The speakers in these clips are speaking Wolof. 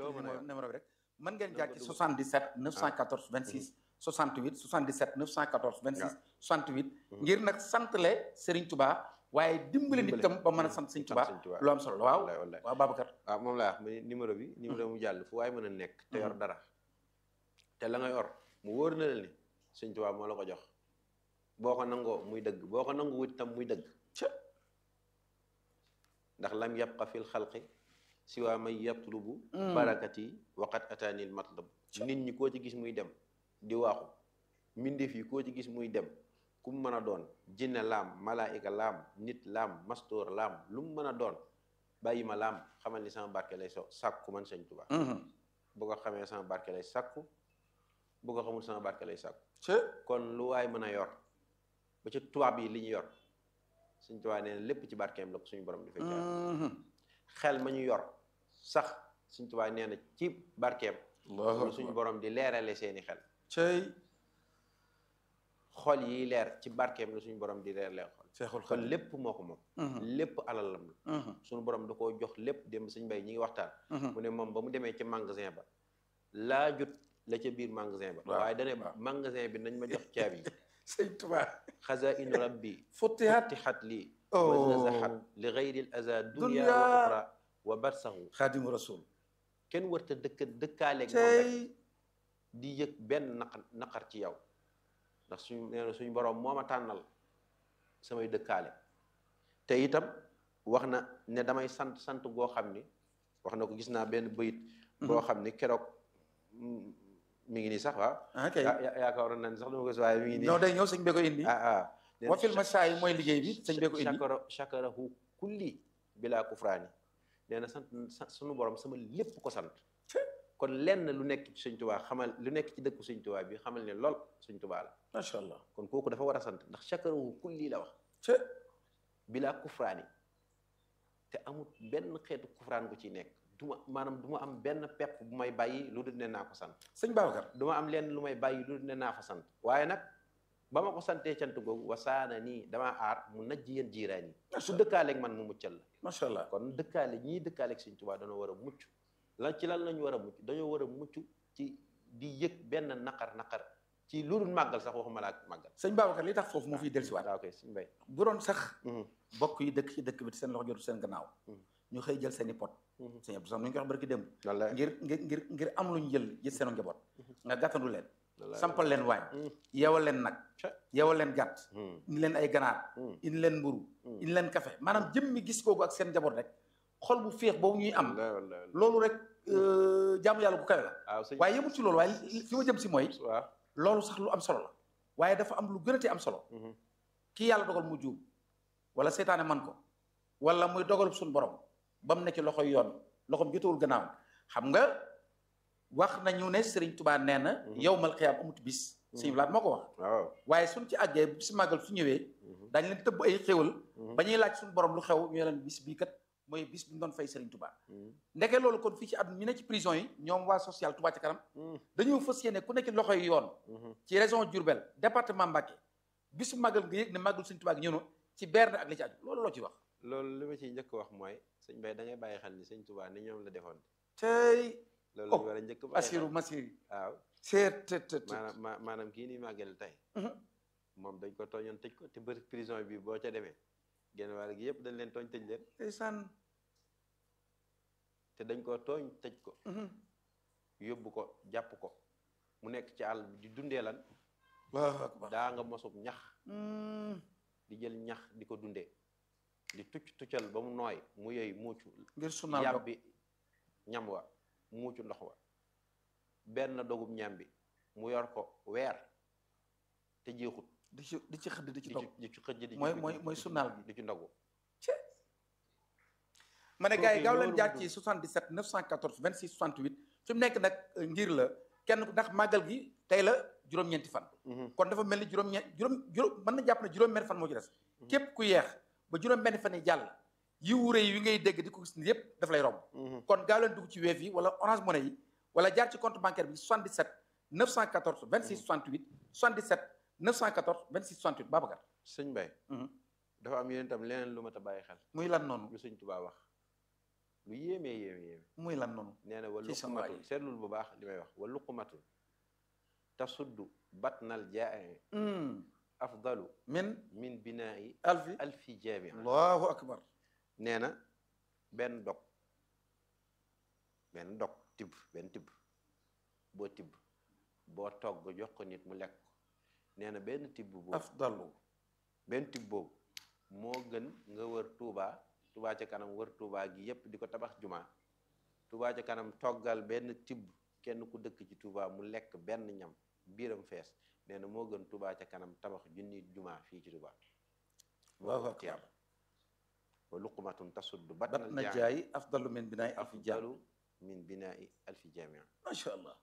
loo mën a yor. numéro bi rek mën ngeen Dama jaar ko ci dugg. 77 914 26 68 77 914 26 68 Mhm. ngir nag santle Serigne Touba waaye dimbale nit Dimbale. tam ba mën a Mhm. sant Serigne sant Touba Sëñ Tuubaa. lu am solo la waaw wallaay wallaay. waaw Babacar waaw moom laa wax mu numéro bi numéro mu jàll fu waaye mën a nekk te yor dara te la nga yor mu wóor na la ni Sëñ Tuubaa moo la ko jox boo ko nangoo muy dëgg boo ko nangu wut tam muy dëgg ca ndax lam yabqa fil xalqi siwa may yatlubu Mm. barakati waqat ataanil matlab nit ñi koo ci gis muy dem di waaxu mbindeef yi koo ci gis muy dem ku mu mën a doon jinne laam malaayika laam nit laam mastoor laam lu mu mën a doon bàyyi ma laam xamal ni sama barke lay so sàkku man Sëñ Tuubaa Mhm. bu ko xamee sama barke lay sàkku bu ko xamul sama barke lay sàkku ca kon lu waay mën a yor ba ci tubaab yi li ñu yor Sëñ Tuubaa nee na lépp ci barkeem la ko suñu borom di fay jaar Mhm. xel ma ñu yor sax Sëñ Tuubaa nee na ci barkeem Allahu la suñu akbar borom di leerale seeni xel cey xol yi leer ci barkeem la suñu borom di leerale xol Seexul kon Xadiim lépp moo ko moom Mhm. lépp alalam la Mhm. suñu borom da koo jox lépp dem suñu mbay ñi ngi waxtaan Mhm. mu ne moom ba mu demee ci magasin ba laajut la ca biir magasin ba Waaw, waaye dane waaw. magasin bi nañ ma jox caabi Sëñ Touba xazainu rabbi futtihat futixat lii Oh. wa nazaxat li gayri l aza dunia Dunya. wa oxra wa barsaxu Xaadimu Rasul kenn wërta dëkk dëkkaaleeg moom rek cey di yëg benn naqar naqar ci yow ndax suñu nee na suñu borom moo ma tànnal samay dëkkaale te itam wax na ne damay sant sant goo xam ni wax na ko gis naa benn bëyit boo xam ni keroog mm, mi ngi nii sax waaw ah ok ya- ya- yaakaaroon nañ sax dama ko gis waaye mi ngi nii ñoo day ñëw sëñ bee ko indi ah ah nee na wa fil masaa yi mooy liggéey bi sëñ bee ko indi shakara shakarahu kulli bila kufraani nee na sant sa- sunu borom sama lépp ko sant kon lenn lu nekk ci Sëñ Tuubaa xamal lu nekk ci dëkku Sëñ Tuubaa bi xamal ne lool Sëñ Tuubaa la macha allah kon kooku dafa war a sant ndax shakarahu kulli la wax ca bila kufraani te amul benn xeetu kufraan gu ci nekk du ma maanaam du ma am benn pepp bu may bàyyi lu dul ne naa ko sant sëñ Babacar du ma am lenn lu may bàyyi lu dul ne naa fa sant waaye nag ba ma ko santee cant googu wasaana nii damaa aar mu najj yéen jiiraan yi su dëkkaaleeg man mu muccal la macha allah kon dëkkaale ñii dëkkaaleeg Sëñ Tuubaa dañoo war a mucc lan ci lan lañu war a mucc dañoo war a mucc ci di yëg benn naqar naqar ci lu dul màggal sax waxuma laa màggal sëñ Babacar li tax foofu moo fiy dellusiwaat waaw koy suñu mbay bu doon sax bokk yi dëkk ci dëkk bi te seen loxo jotu seen gannaaw Mhm. ñu xëy jël seen i pot sëñ Abdou sax nu ñu ko wax barki démb wallaay ngir ngir ngir ngir am luñ jël jël seen njaboot nga gàttandu leen wallaay sampal leen waañ Mhm. yeewal leen nag Ca. yeewal leen gàtt Mhm. indi leen ay ganaar Mhm. indi leen mburu Mhm. indi leen café maanaam jëmmi gis googu ak seen njaboot rek xol bu féex boobu ñuy am wallaay wallaay wallaay. loolu rek euh, jaamu yàlla bu kawe la waaw sëñ waaye yëmul ci loolu waaye li- fi ma jëm si mooy waaw loolu sax lu am solo la waaye dafa am lu gën a te am solo Mhm. kii yàlla dogal mu juum wala seytaane man ko wala muy dogalub suñu borom ba mu ne ci loxoy yoon loxoom jotewul gannaaw xam nga wax nañu ne Serigne Touba nee na Mhm. yow mal xiyaam amut bis sëñ Blaat moo ko wax waaw waaye suñ ci àggee bis màggal su ñëwee Mhm. dañ leen tëbb ay xéwal Mhm. ba ñuy laaj suñu borom lu xew ñu leen bis bii kat mooy bis bi ñu doon fay Serigne Touba Mhm. ndeke loolu kon fii ci àdduna ñu ne ci prison yi ñoom waa social Touba ci kanam Mhm. dañoo fas yéene ku nekk loxoy yoon Mhm. ci région Diourbel département Mbacké bisu màggal nga yëg ne màggal Serigne Touba gi ñëw na ci berne ak li ci aju loolu loo ci wax loolu li ma ciy njëkk wax mooy sëñ Mbay da ngay bàyyi xel ni Sëñ Tuubaa ni ñoom la defoon tey loolu Oh, lañu war a njëkk bàyyi asiru xel masiri waaw seet te te te maanaam ma- maanaam kii nii màggal tey moom dañ ko tooñoon tëj ko te bëri prison bi boo ca demee genn wàll gi yëpp dañ leen tooñ tëj leen ndeysaan te dañ ko tooñ tëj ko mhm. yóbbu ko jàpp ko mu nekk ci àll bi di dundee lan Allahu akbar daa nga mosub ñax Mm, di jël ñax di ko dundee di tucc tuccal ba mu nooy mu yëy muucu ngir sunnaal dog yàbbi ñam wa muucu ndox wa benn dogub ñam bi mu yor ko weer te jeexut di ci di ci xëdd di ci di dog ci di ci xëj di ci mooy di mooy ci- mooy di ci- sunnaal gi di ci ndogu ma ne gars yi kooku gaaw leen loolu jaar mu ci 77 914 26 68 fi mu nekk nag euh, ngir la kenn ku ndax màggal gi tey la juróom-ñeenti fan kon dafa mel ni juróom-ñeent juróom juróom mën na jàpp ne juróom-benn fan moo ci des képp ku yeex ba juróom-benn fan yi jàll yi wuure yi ngay dégg di ko gis ni yëpp daf lay romb kon gaaw leen dugg ci Wave yi wala Orange Money yi wala jaar ci compte bancaire bi 77 914 26 68 77 914 26 68 Babacar sëñ Mbay Mhm. dafa am yeneen tam leneen lu mat a bàyyi xel muy lan noonu lu sëñ Tuubaa wax lu yéemee yéeme yéeme muy lan noonu nee na wa Ci sa waay. luqumatun seetlul bu baax li may wax wa luqumatun tasuddu batnal jaa'i Hmm. afdalu min min binaa'i alfi alfi jaamia allahu akbar nee na benn dog benn dog tibb benn tibb boo tibb boo togg jox ko nit mu lekk ko nee na benn tibb boobu afdalu benn tibb boobu moo gën nga wër Touba Touba ca kanam wër Touba gi yépp di ko tabax juma Touba ca kanam toggal benn tibb kenn ku dëkk ci Touba mu lekk benn ñam biiram fees nee na moo gën Touba ca kanam tabax junni juma fii ci Touba Allahu ci am akbar wa luqmatun tasuddu bat batnal na jaa'i jaay afdalu min binaay alfi jaam afdalu min binaa'i alfi jamia macha allah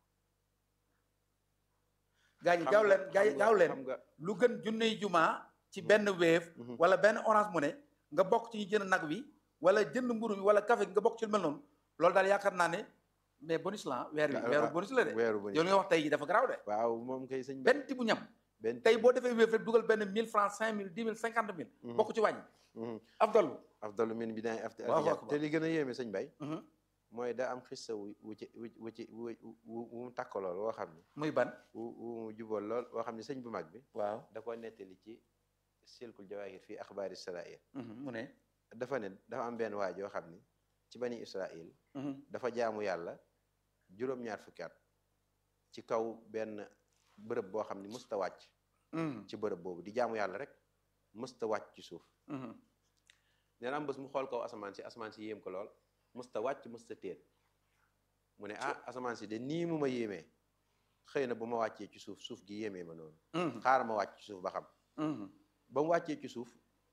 gaa ñi xam gaaw nga- leen gaa yi xam nga- gaaw leen xam nga lu gën junney jumaa ci benn Wave Mhm. wala benn Orange Money nga bokk ci ñu jënd nag wi wala jënd mburu mi wala café gi nga bokk ci lu mel noonu loolu daal yaakaar naa ne mais bonus la ah weer wi Ah, weeru ah, bonus la de weeru bu yow li nga wax tey dafa garaaw de waaw moom kay sëñ benn tibu ñam benn tey boo defee Wave rek dugal benn 1000 francs 5000 10 000 50 000 Mhm. bokk ci wàññi Mhm. afdalu afdalu min binaa'i alfi Allahu jamia akbar. te li gën a yéeme sëñ bay Mhm. mooy da am xissa wu wu ci wu wu ci wu wu wu mu takkalool woo xam ne muy ban wu wu mu jubal lool woo xam ne sëñ bu mag bi waaw da ko nettali ci silkul jawahir fii axbaari israil Mhm. mu ne dafa ne dafa am benn waay joo xam ni ci bani israil Mhm. dafa jaamu yàlla juróom-ñaar fukki at ci kaw benn bërëb boo xam ni mësta wàcc Mhm. ci bërëb boobu di jaamu yàlla rek mësta wàcc ci suuf Mhm. nee na am bés mu xool kaw asamaan si asamaan si yéem ko lool mësta wàcc mësta téen mu ne ah asamaan si de nii mu ma yéemee xëy na bu ma wàccee ci suuf suuf gi yéemee ma noonu Mhm. xaaral ma wàcc ci suuf ba xam Mhm. ba mu wàccee ci suuf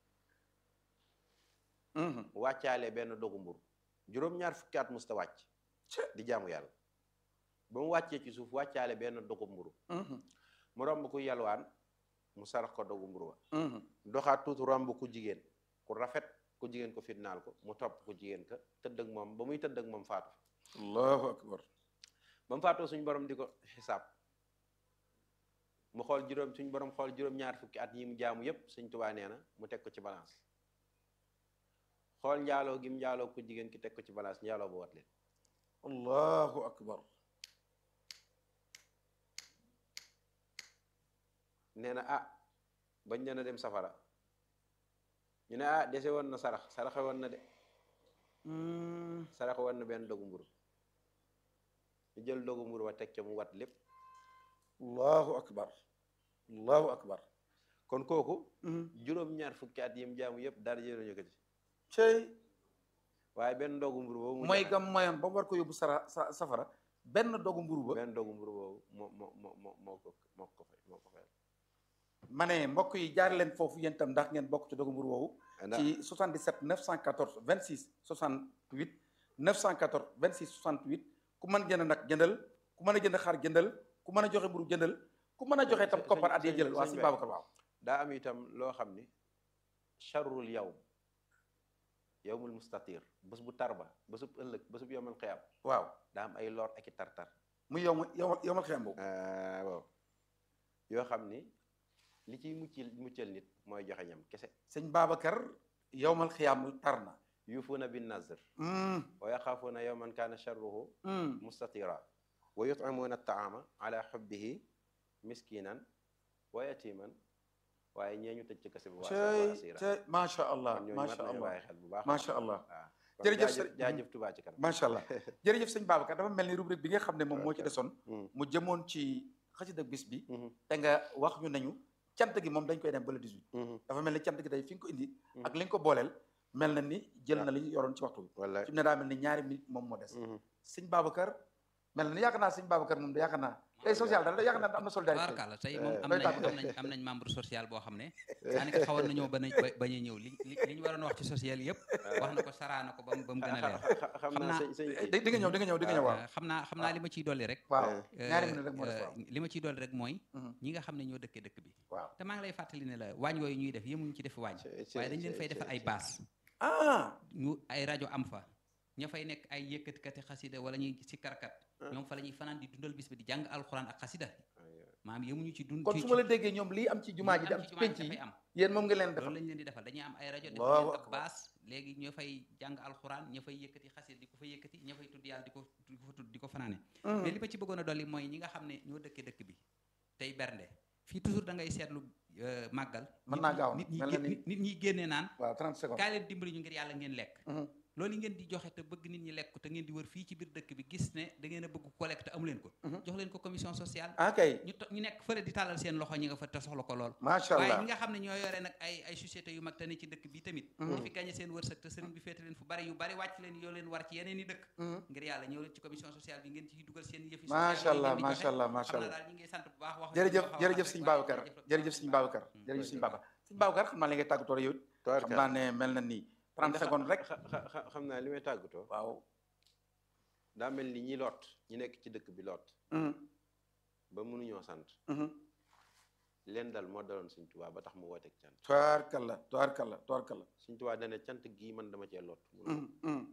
Mhm. mu wàccaalee benn dogu mburu juróom-ñaar fukki at mësta wàcc Cë. di jaamu yàlla ba mu wàccee ci suuf wàccaale benn dogu mburu Mhm. mu romb ku yalwaan mu sarax ko dogu mburu ba Mhm. doxaat tuuti romb ku jigéen ku rafet ku jigéen ko fitnaal ko mu topp ku jigéen ka tëdd ak moom ba muy tëdd ak moom faatu allahu akbar ba mu faatoo suñu borom di ko xisaab mu xool juróom suñu borom xool juróom-ñaar fukki at yi mu jaamu yépp suñ tubaa nee na mu teg ko ci balance xool njaaloo gi mu njaaloo ku jigéen ki teg ko ci balance njaaloo bu wat leen allahu akbar nee na ah bañ leen a dem safara ñu ne ah dese woon na sarax saraxe woon na de Mhm. saraxe woon na benn dogu mburu ñu jël dogu mburu ba teg ca mu wat lépp allahu akbar allahu akbar kon kooku Mhm. juróom-ñaar fukki at yi mu jaamu yépp dara jëluñu ko ci cey waaye benn dogu mburu boobu mu mooy joxe- gam moyoon ba mu war ko yóbbu sara sa safara benn dogu mburu ba benn dogu mburu boobu moo moo moo moo moo ko moo ko fay moo ko fay ma ne mbokk yi jaar leen foofu yéen tam ndax ngeen bokk ci dogu mburu woowu ndax ci 77 914 26 68 914 26 68 ku mën jënd nag jëndal ku mën a jënd xar jëndal ku mën a joxe mburu jëndal ku mën a joxe tam Sëñ- koppar sëñ- at yee sëñ- jëlal waa sëñ si Baye. Babacar waaw daa am itam loo xam ni charrul yawm yawmul mustatir bés bu tar ba bésub ëllëg bésub yawmal xiyaam waaw daa am ay lor ak i tartar mu yow yow yow mal xiyam boobu ah, waaw yoo xam ni li ciy muccal muccal nit mooy joxe ñam kese sëñ Babacar yow mal xiyam tar na yuufuuna bin nazr Mm, wa yaxaafuuna yawman kaana charruhu mm. mustatira wa yutcimuuna attaama ala xubbihi miskinan wa yatiman waaye ñee ñu tëj ci kase bu waa cey asira cey macha allah kon ñooñu macha mat nañu allah bàyyi xel bu baax macha allah waaw kon Jërëjëf jaajëf sëriñ- jaajëf Touba ci kanam macha allah jërëjëf sëñ Babacar dafa mel ni rubrique bi nga xam ne moom moo ci Ok. desoon Mhm, mu jëmoon ci xasida bis bi mhm, te nga wax ñu nañu cant gi moom dañ koy dem ba le 18 mhm, dafa mel ni cant gi day fi nga ko indi Mhm. ak li nga ko booleel mel na ni jël na li ñu yoroon ci waxtu bi wallaay fi mu ne daa mel ni ñaari minute moom moo des mhm. sëñ Babacar mel na ni yaakaar naa sëñ Babacar moom da yaakaar naa tey social daal yaakaar naa am na solidarité tubaarkàlla tey moom am Doy nañ tàggatoo. am nañ am nañ membre social boo xam ne daanaka xawoon nañoo bañ a bañ a ñëw li li li ñu waroon a wax ci social yëpp wax na ko saraana ko ba mu ba mu gën a leer Xa- xam Xam naa naa- sëñ sëñ Eh, di di nga ñëw di nga ñëw di nga ñëw waaw Euh, xam naa xam naa li ma ciy dolli rek waaw Eh, ñaari minute rek moo des euh, waaw li ma ciy dolli rek mooy Mhm. ñi nga xam ne ñoo dëkkee dëkk bi waaw te maa ngi lay fàttali ne la waañ yooyu ñuy def yemuñu ci def waañ Cey, cey, waaye dañ leen cey, fay cey, defal ay cey. baas ah ñu ay rajo am fa ña fay nekk ay yëkkatikati xasida wala ñuy si karkat ñoom fa la ñuy fanaan di dundal bis bi di jàng alxuraan ak xasida maam yemuñu ci dund kon ci- su ma la déggee ñoom lii am ci jumaa ji di am ci penc yi dafay am yéen moom nga leen loolu defal lañ leen di defal dañuy am ay rajo def Allahu leen ab akbar. baas léegi ñoo fay jàng alxuraan ña fay yëkkati xasida di ko fa yëkkati ña fay tudd yàlla di ko di ko fa tudd di ko fanaane mais li ma ci bëggoon a dolli mooy ñi nga xam ne ñoo dëkke dëkk bi tey bernde fii toujours da ngay seetlu màggal mën naa gaaw nit ñi mel na ni nit ñi génnee naan waaw 30 secondes kaay leen dimbali ñu ngir yàlla ngeen lekk loolu yi ngeen di joxe te bëgg nit ñi lekk ko te ngeen di wër fii ci biir dëkk bi gis ne da ngeen a bëgg collecte amu leen ko jox leen ko commission sociale ah kay ñu to- ñu nekk fële di tàllal seen loxo ñi nga fa te soxla ko lool macha waaye allah ñi nga xam ne ñoo yore nag ay ay sociétés yu mag te ne ci dëkk bi tamit di fi gàñe seen wërsëg te sëriñ bi féete leen fu bari yu bari wàcc leen yoo leen war ci yeneen i dëkk ngir yàlla ñëw leen ci commission sociale bi ngeen ci dugal seen yëfi macha allah macha allah macha xam na allah daal ñi ngi sant bu baax wax jërëjëf wax- wax- jërëjëf wax- sëñ waaye Babacar jërëjëf- jërëjëf sëñ Babacar jërëjëf sëñ Babacar sëñ Babacar xam naa li ngay tàggatoo yow it xam naa ne mel na ni 30 secondes rek xa- xa- xa- xam naa li may tàggatoo waaw daa mel ni ñi lot ñi nekk ci dëkk bi lot Mhm, ba mënuñoo sant mhm. leen dal moo daloon Sëñ Tuubaa ba tax mu wooteeg cant tubaarkalla tubaarkalla tubaarkalla Sëñ Tuubaa dane cant gii man dama cee lot Mhm, mhm,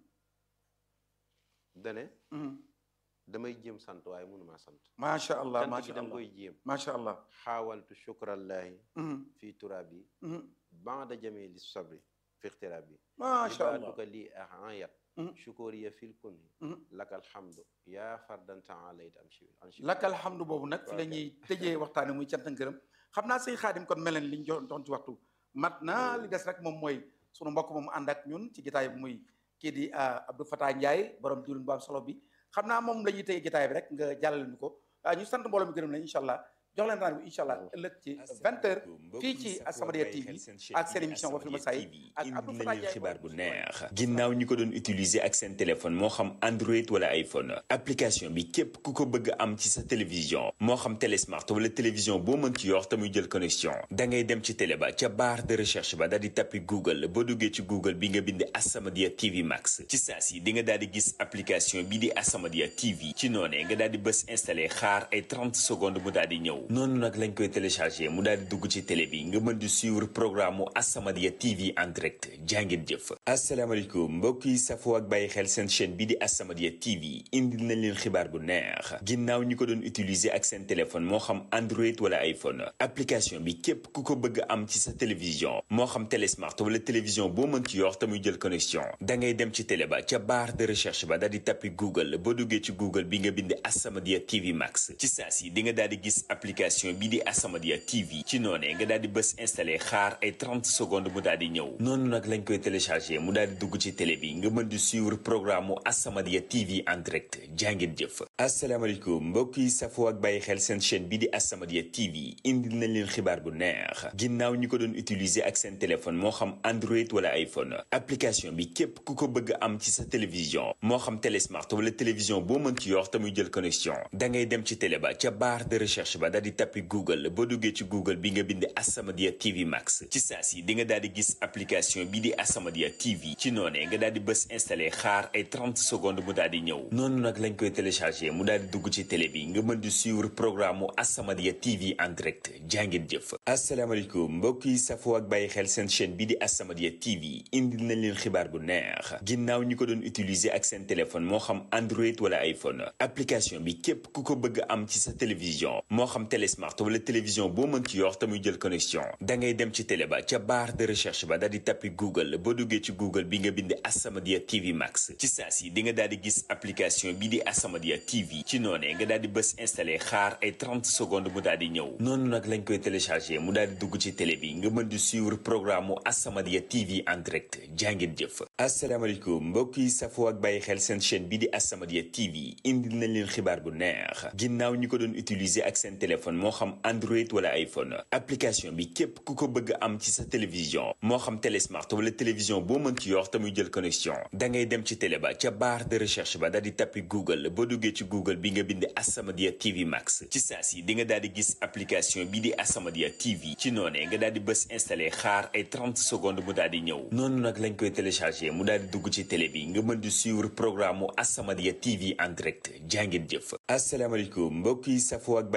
dane mhm. damay jéem sant waaye mënumaa sant macha allah cant gi macha da nga allah koy jéem macha allah xaawaltu shukrallaahi Mhm, fii turaabi mhm. banda jamili sabri fi ixtiraabi macha allah ibaatuka lii ahayat Mhm. shukuriya fil kunhi Mhm. lakal hamdu yaa fardan taalayt am shi an shi lakal hamdu boobu nag fi la ñuy tëjee waxtaane muy cant ak ngërëm xam naa sëñ xaadim kon mel na ni li ñu jox doon ci waxtu mat na li des rek moom mooy sunu mbokk moom ànd ak ñun ci jotaay bi muy kii di ah, Abdou Fatah Ndiaye borom diwlin bu am solo bi xam naa moom la ñuy tëjee jotaay bi rek nga jàllale ñu ko ah, ñu sant mbooloo mi gërëm la incha allah jox leen rendez-vous incha allah ëllëg ci 20 heures fii ci As-Samadiyya TV ak seen émission Wafil Massaï ak Abdou indi Fatah na leen Ndiaye xibaar bu neex ginnaaw ñi ko doon utiliser ak seen téléphone moo xam Android wala iPhone application bi képp ku ko bëgg am ci sa télévision moo xam télé smart wala télévision boo mën ci yor te muy jël connexion da ngay dem ci télé ba ca barre de recherche ba daal di tappi Google boo duggee ci Google bi nga bind As-Samadiyya TV Max ci saa si di nga daal di gis application bi di As-Samadiyya TV ci noonee nga daal di bës installé xaar ay 30 secondes mu daal di ñëw noonu nag lañ koy téléchargé mu daal di dugg ci télé bi nga mën di suivre programme mu As-Samadiyya TV en direct jàngeen jëf asalaamaaleykum mbokk yi safoo ak bàyyi xel seen chaîne bi di As-Samadiyya TV indil nañ leen xibaar bu neex ginnaaw ñi ko doon utiliser ak seen téléphone moo xam Android wala iPhone application bi képp ku ko bëgg am ci sa télévision moo xam télé smart wala télévision boo mën ci yor te muy jël connexion da ngay dem ci télé ba ca barre de recherche ba daal di tappi Google boo duggee ci Google bi nga bind As-Samadiyya TV Max ci saa si di nga daal di gis application bi di As-Samadiyya TV ci noonee nga daal di bës installé xaar ay 30 secondes mu daal di ñëw noonu nag lañ koy téléchargé mu daal di dugg ci télé bi nga mën di suivre programme mu As-Samadiyya TV en direct jàngeen jëf asalaamaaleykum mbokk yi safoo ak bàyyi xel seen chaîne bi di As-Samadiyya TV indil nañ leen xibaar bu neex ginnaaw ñi ko doon utiliser ak seen téléphone moo xam Android wala iPhone application bi képp ku ko bëgg am ci sa télévision moo xam télé smart wala télévision boo mën ci yor te muy jël connexion da ngay dem ci télé ba ca barre de recherche ba daal di tappi Google boo duggee ci Google bi nga bind As-Samadiyya TV Max ci saa si di nga daal di gis application bi di As-Samadiyya TV ci noonee nga daal di bës installé xaar ay 30 secondes mu daal di ñëw noonu nag lañ koy téléchargé mu daal di dugg ci télé bi nga mën di suivre programme mu As-Samadiyya TV en direct jàngeen jëf asalaamaaleykum mbokk yi safoo ak bàyyi xel seen chaîne bi di As-Samadiyya TV indil nañ leen xibaar bu neex ginnaaw ñi ko doon utiliser ak seen téléphone moo xam Android wala iPhone application bi képp ku ko bëgg am ci sa télévision moo xam télé smart wala télévision boo mën ci yor te muy jël connexion da ngay dem ci télé ba ca barre de recherche ba daal di tappi Google boo duggee ci Google bi nga bind As-Samadiyya TV Max ci saa si di nga daal di gis application bi di As-Samadiyya TV ci noonee nga daal di bës installé xaar ay 30 secondes mu daal di ñëw noonu nag lañ koy téléchargé mu daal di dugg ci télé bi nga mën di suivre programme mu As-Samadiyya TV en direct jàngeen jëf asalaamaaleykum mbokk yi safoo ak bàyyi xel seen chaîne bi di As-Samadiyya TV indil nañ leen xibaar bu neex ginnaaw ñi ko doon utiliser ak seen téléphone moo xam Android wala iPhone application bi képp ku ko bëgg am ci sa télévision moo xam télé smart wala télévision boo mën ci yor te muy jël connexion da ngay dem ci télé ba ca barre de recherche ba daal di tappi Google boo duggee ci Google bi nga bind As-Samadiyya TV Max ci saa si di nga daal di gis application bi di As-Samadiyya TV ci noonee nga daal di bës installé xaar ay 30 secondes mu daal di ñëw noonu nag lañ koy téléchargé mu daal di dugg ci télé bi nga mën di suivre programme mu As-Samadiyya TV en direct jàngeen jëf asalaamaaleykum mbokk yi safoo ak bàyyi xel seen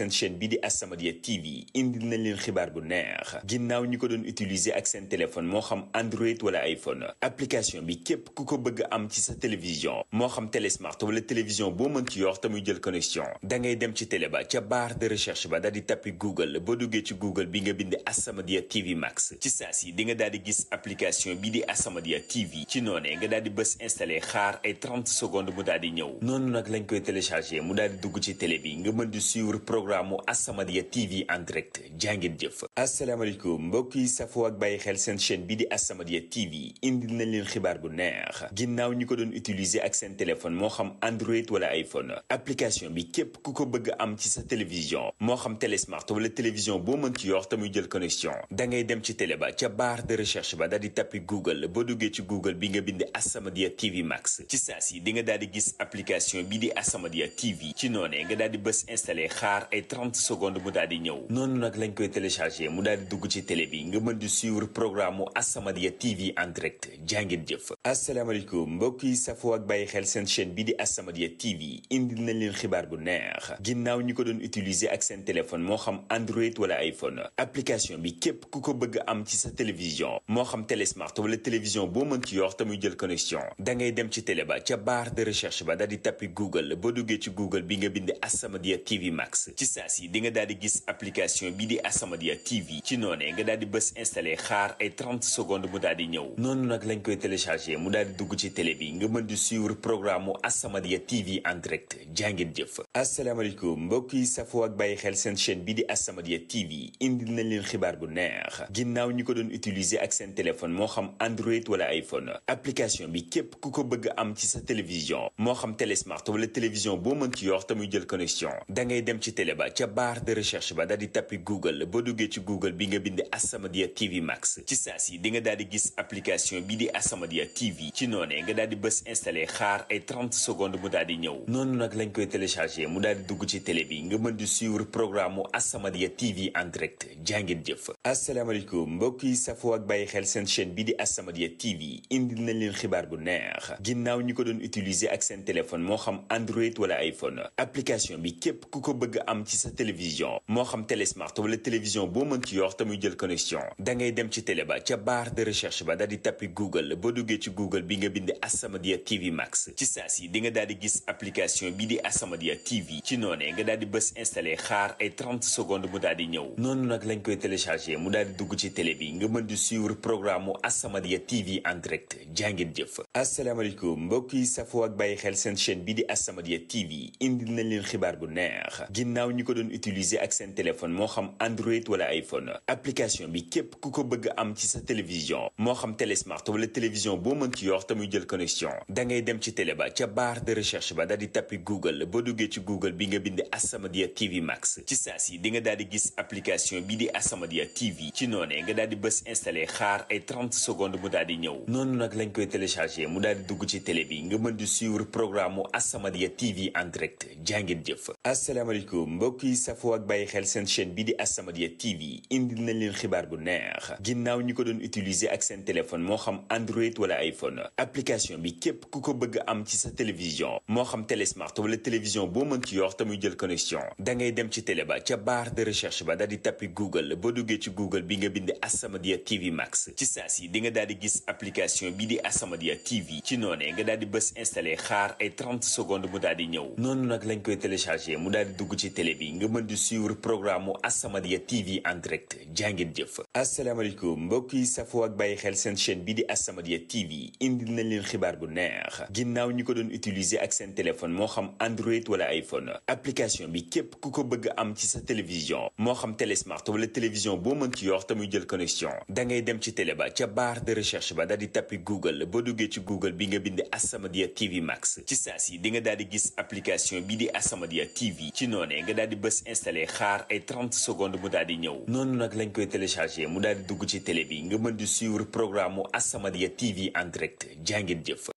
seen chaîne bi di As-Samadiyya TV indil nañ leen xibaar bu neex ginnaaw ñi ko doon utiliser ak seen téléphone moo xam Android wala iPhone application bi képp ku ko bëgg am ci sa télévision moo xam télé smart wala télévision boo mën ci yor te muy jël connexion da ngay dem ci télé ba ca barre de recherche ba daal di tappi Google boo duggee ci Google bi nga bind As-Samadiyya TV Max ci saa si di nga daal di gis application bi di As-Samadiyya TV ci noonee nga daal di bës installé xaar ay 30 secondes mu daal di ñëw noonu nag lañ koy téléchargé mu daal di dugg ci télé bi nga mën di suivre programme mu As-Samadiyya TV en direct jàngeen jëf asalaamaaleykum mbokk yi safoo ak bàyyi xel seen chaîne bi di As-Samadiyya TV indil nañ leen xibaar bu neex ginnaaw ñi ko doon utiliser ak seen téléphone moo xam Android wala iPhone application bi képp ku ko bëgg am ci sa télévision moo xam télé smart wala télévision boo mën ci yor te muy jël connexion da ngay dem ci télé ba ca barre de recherche ba daal di tappi Google boo duggee ci Google bi nga bind As-Samadiyya TV Max ci saa si di nga daal di gis application bi di As-Samadiyya TV ci noonee nga daal di bës installé xaar ay 30 secondes mu daal di ñëw noonu nag lañ koy téléchargé mu daal di dugg ci télé bi nga mën di suivre programme mu As-Samadiyya TV en direct jàngeen jëf asalaamaaleykum mbokk yi safoo ak bàyyi xel seen chaîne bi di As-Samadiyya TV indil nañ leen xibaar bu neex ginnaaw ñi ko doon utiliser ak seen téléphone moo xam Android wala iPhone application bi képp ku ko bëgg am ci sa télévision moo xam télé smart wala télévision boo mën ci yor te muy jël connexion da ngay dem ci télé ba ca barre de recherche ba daal di tappi Google boo duggee ci Google bi nga bind As-Samadiyya TV Max ci saa si di nga daal di gis application bi di As-Samadiyya TV ci noonee nga daal di bës installé xaar ay 30 secondes mu daal di ñëw noonu nag lañ koy téléchargé mu daal di dugg ci télé bi nga mën di suivre programme mu As-Samadiyya TV en direct jàngeen jëf asalaamaaleykum mbokk yi safoo ak bàyyi xel seen chaîne bi di As-Samadiyya TV indil nañ leen xibaar bu neex ginnaaw ñi ko doon utiliser ak seen téléphone moo xam Android wala iPhone application bi képp ku ko bëgg am ci sa télévision moo xam télé smart wala télévision boo mën ci yor te muy jël connexion da ngay dem ci télé ba ca barre de recherche ba daal di tappi Google boo duggee ci Google bi nga bind As-Samadiyya TV Max ci saa si di nga daal di gis application bi di As-Samadiyya TV ci noonee nga daal di bës installé xaar ay 30 secondes mu daal di ñëw noonu nag lañ koy téléchargé mu daal di dugg ci télé bi nga mën di suivre programme mu As-Samadiyya TV en direct jàngeen jëf asalaamaaleykum mbokk yi safoo ak bàyyi xel seen chaîne bi di As-Samadiyya TV indil nañ leen xibaar bu neex ginnaaw ñi ko doon utiliser ak seen téléphone moo xam Android wala iPhone application bi képp ku ko bëgg am ci sa télévision moo xam télé smart wala télévision boo mën ci yor te muy jël connexion da ngay dem ci télé ba ca barre de recherche ba daal di tappi Google boo duggee ci Google bi nga bind As-Samadiyya TV Max ci saa si di nga daal di gis application bi di As-Samadiyya TV ci noonee nga daal di bës installé xaar ay 30 secondes mu daal di ñëw noonu nag lañ koy téléchargé mu daal di dugg ci télé bi nga mën di suivre programme mu As-Samadiyya TV en direct jàngeen jëf asalaamaaleykum mbokk yi safoo ak bàyyi xel seen chaîne bi di As-Samadiyya TV indil nañ leen xibaar bu neex ginnaaw ñi ko doon utiliser ak seen téléphone moo xam Android wala iPhone application bi képp ku ko bëgg am ci sa télévision moo xam télé smart wala télévision boo mën ci yor te muy jël connexion da ngay dem ci télé ba ca barre de recherche ba daal di tappi Google boo duggee ci Google bi nga bind As-Samadiyya TV Max ci saa si di nga daal di gis application bi di As-Samadiyya TV ci noonee nga daal di bës installé xaar ay 30 secondes mu daal di ñëw noonu nag lañ koy téléchargé mu daal di dugg ci télé bi nga mën di suivre programme mu As-Samadiyya TV en direct jàngeen jëf asalaamaaleykum mbokk yi safoo ak bàyyi xel seen chaîne bi di As-Samadiyya TV indil nañ leen xibaar bu neex ginnaaw ñi ko doon utiliser ak seen téléphone moo xam Android wala iPhone application bi képp ku ko bëgg am ci sa télévision moo xam télé smart wala télévision boo mën ci yor te muy jël connexion da ngay dem ci télé ba ca barre de recherche ba daal di tappi Google boo duggee ci Google bi nga bind As-Samadiyya TV Max ci saa si di nga daal di gis application bi di As-Samadiyya TV ci noonee nga daal di bës installé xaar ay 30 secondes mu daal di ñëw noonu nag lañ koy téléchargé mu daal di dugg ci télé bi nga mën di suivre programme mu As-Samadiyya TV en direct jàngeen jëf asalaamaaleykum mbokk yi safoo ak bàyyi xel seen chaîne bi di As-Samadiyya TV indil nañ leen xibaar bu neex ginnaaw ñi ko doon utiliser ak seen téléphone moo xam Android wala iPhone application bi képp ku ko bëgg am ci sa télévision moo xam télé smart wala télévision boo mën ci yor te muy jël connexion da ngay dem ci télé ba ca barre de recherche ba daal di tappi Google boo duggee ci Google bi nga bind As-Samadiyya TV Max ci saa si di nga daal di gis application bi di As-Samadiyya TV ci noonee nga daal di bës installé xaar ay 30 secondes mu daal di ñëw noonu nag lañ koy téléchargé mu daal di dugg ci télé bi nga mën di suivre programme mu As-Samadiyya TV en direct jàngeen jëf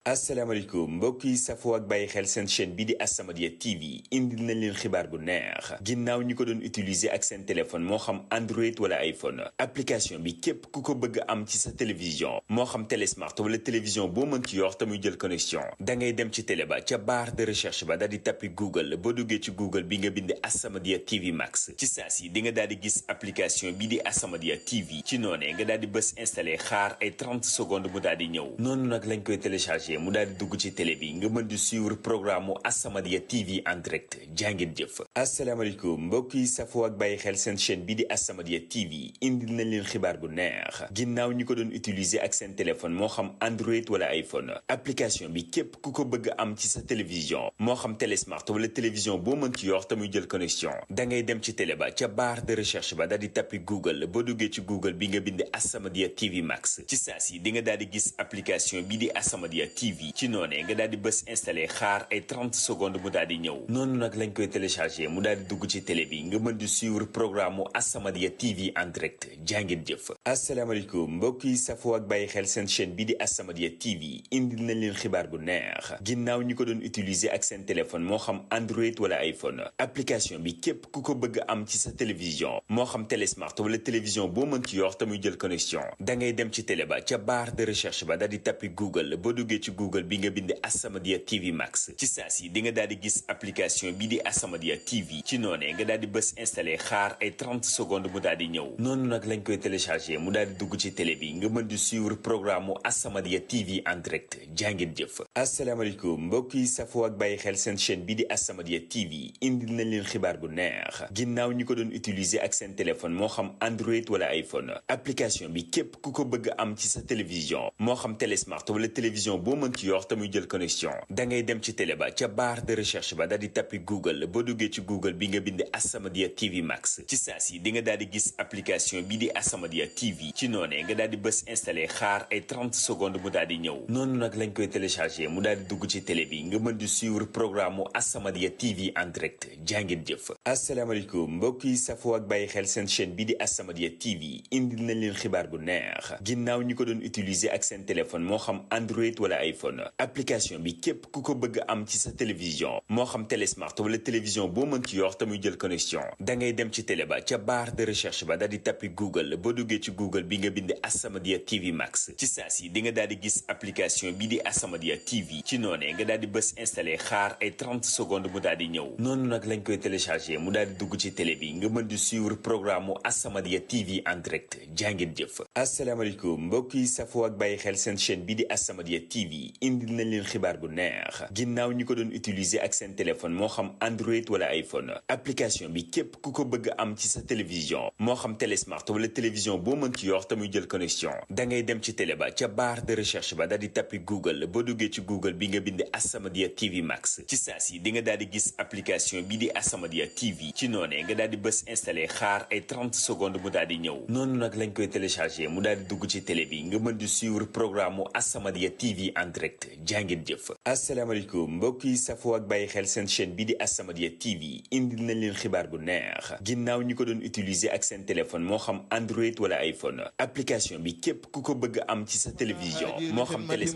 asalaamaaleykum mbokk yi safoo ak bàyyi xel seen chaîne bi di As-Samadiyya TV indil nañ leen xibaar bu neex ginnaaw ñi ko doon utiliser ak seen téléphone moo xam Android wala iPhone application bi képp ku ko bëgg am ci sa télévision moo xam télé smart wala télévision boo mën ci yor te muy jël connexion da ngay dem ci télé ba ca barre de recherche ba daal di tappi Google boo duggee ci Google bi nga bind As-Samadiyya TV Max ci saa si di nga daal di gis application bi di As-Samadiyya TV ci noonee nga daal di bës installé xaar ay 30 secondes mu daal di ñëw noonu nag lañ koy téléchargé mu daal di dugg ci télé bi nga mën di suivre programme mu As-Samadiyya TV en direct jàngeen jëf asalaamaaleykum mbokk yi safoo ak bàyyi xel seen chaîne bi di As-Samadiyya TV indil nañ leen xibaar bu neex ginnaaw ñi ko doon utiliser ak seen téléphone moo xam Android wala iPhone application bi képp ku ko bëgg am ci sa télévision moo xam télé smart wala télévision boo mën ci yor te muy jël connexion da ngay dem ci télé ba ca barre de recherche ba daal di tappi Google boo duggee ci Google bi nga bind As-Samadiyya TV Max ci saa si di nga daal di gis application bi di As-Samadiyya TV ci noonee nga daal di bës installé xaar ay 30 secondes mu daal di ñëw noonu nag lañ koy téléchargé mu daal di dugg ci télé bi nga mën di suivre programme mu As-Samadiyya TV en direct jàngeen jëf asalaamaaleykum mbokk yi safoo ak bàyyi xel seen chaîne bi di As-Samadiyya TV indil nañ leen xibaar bu neex ginnaaw ñi ko doon utiliser ak seen téléphone moo xam Android wala iPhone application bi képp ku ko bëgg am ci sa télévision moo xam télé smart wala télévision boo mën ci yor te muy jël connexion da ngay dem ci télé ba ca barre de recherche ba daal di tappi Google boo duggee ci Google bi nga bind As-Samadiyya TV Max ci saa si di nga daal di gis application bi di As-Samadiyya TV ci noonee nga daal di bës installé xaar ay 30 secondes mu daal di ñëw noonu nag lañ koy téléchargé mu daal di dugg ci télé bi nga mën di suivre programme mu As-Samadiyya TV en direct jàngeen jëf asalaamaaleykum mbokk yi safoo ak bàyyi xel seen chaîne bi di As-Samadiyya TV indil nañ leen xibaar bu neex ginnaaw ñi ko doon utiliser ak seen téléphone moo xam Android wala iPhone application bi képp ku ko bëgg am ci sa télévision moo xam télé smart wala télévision boo mën ci yor te muy jël connexion da ngay dem ci télé ba ca barre de recherche ba daal di tappi Google boo duggee ci Google bi nga bind As-Samadiyya TV Max ci saa si di nga daal di gis application bi di As-Samadiyya TV ci noonee nga daal di bës installé xaar ay 30 secondes mu daal di ñëw noonu nag lañ koy téléchargé mu daal di dugg ci télé bi nga mën di suivre programme mu As-Samadiyya TV en direct jàngeen jëf asalaamaaleykum mbokk yi safoo ak bàyyi xel seen chaîne bi di As-Samadiyya TV indil nañ leen xibaar bu neex ginnaaw ñi ko doon utiliser ak seen téléphone moo xam Android wala iPhone application bi képp ku ko bëgg am ci sa télévision moo xam télé smart wala télévision boo mën ci yor te muy jël connexion da ngay dem ci télé ba ca barre de recherche ba daal di tappi Google boo duggee ci Google bi nga bind As-Samadiyya TV Max ci saa si di nga daal di gis application bi di As-Samadiyya TV ci noonee nga daal di bës installé xaar ay 30 secondes mu daal di ñëw noonu nag lañ koy téléchargé mu daal di dugg ci télé bi nga mën di suivre programme mu As-Samadiyya TV en direct jàngeen jëf asalaamaaleykum mbokk yi safoo ak bàyyi xel seen chaîne bi di As-Samadiyya TV indil nañ leen xibaar bu neex ginnaaw ñi ko doon utiliser ak seen téléphone moo xam Android wala iPhone application bi képp ku ko bëgg am ci sa télévision moo xam télé smart wala télévision boo mën ci yor te muy jël connexion da ngay dem ci télé ba ca barre de recherche ba daal di tappi Google boo duggee ci Google bi nga bind As-Samadiyya TV Max ci saa si di nga daal di gis application bi di As-Samadiyya TV ci noonee nga daal di bës installé xaar ay 30 secondes mu daal di ñëw noonu nag lañ koy téléchargé mu daal di dugg ci télé bi nga mën di suivre programme mu As-Samadiyya TV en direct jàngeen jëf asalaamaaleykum mbokk yi safoo ak bàyyi xel seen chaîne bi di As-Samadiyya TV indil nañ leen xibaar bu neex ginnaaw ñi ko doon utiliser ak seen téléphone moo xam Android wala iPhone application bi képp ku ko bëgg am ci sa télévision moo xam télé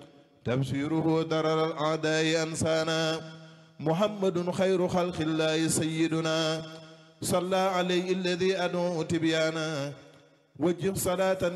تبشيره درر الأعداء أنسانا محمد خير خلق الله سيدنا صلى عليه الذي أدعو تبيانا وجه صلاة